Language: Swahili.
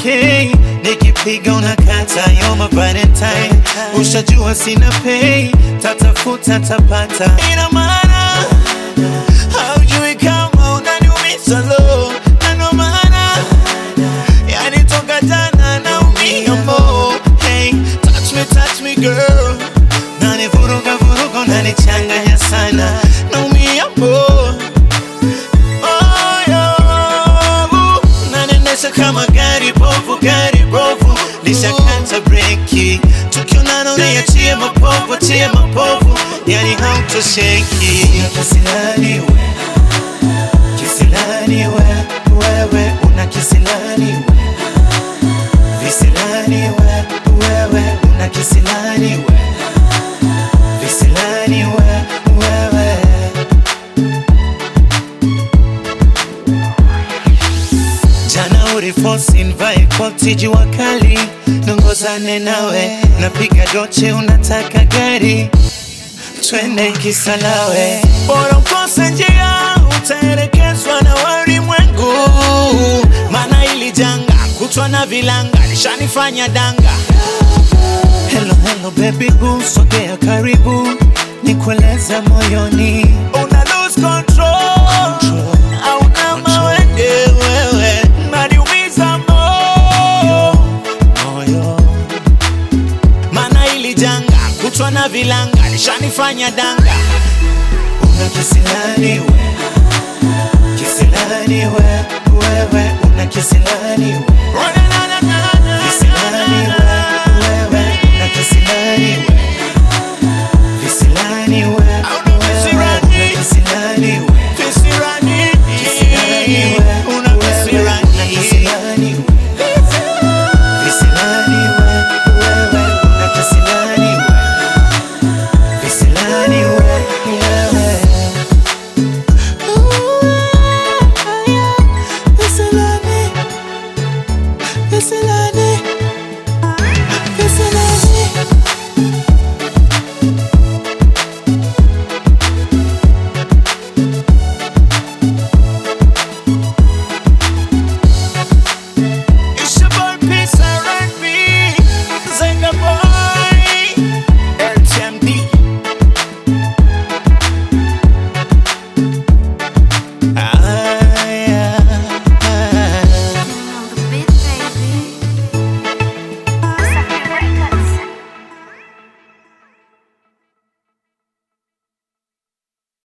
okay nikipiga unakata yo my valentine ushajua sina pay tatafuta tapata ina maana haujui kama unaniumiza lo na ndo maana yani toka jana naumia mo hey touch me touch me girl nani vuruga vuruga unanichanganya sana naumia mo moyo unaniendesha kama gari bovu gari bovu lishakata breki tukionana unaiachia mapovu achia mapovu yani hautosheki kisilani we kisilani we wewe una kisilani we visilani we wewe una kisilani we visilani we wewe jana urifosi nvae koti jua kali nongozane nawe napiga doche unataka gari twende kisalawe bora ukose njia utaelekezwa na walimwengu maana ili janga kutwa na vilanga lishanifanya danga Hello, hello baby boo, sogea karibu nikueleza moyoni una lose control hauna mawenge wewe naniumiza moyo moyo maana ili janga kutwa na vilanga lishanifanya danga una kisilani we kisilani we wewe una kisilani we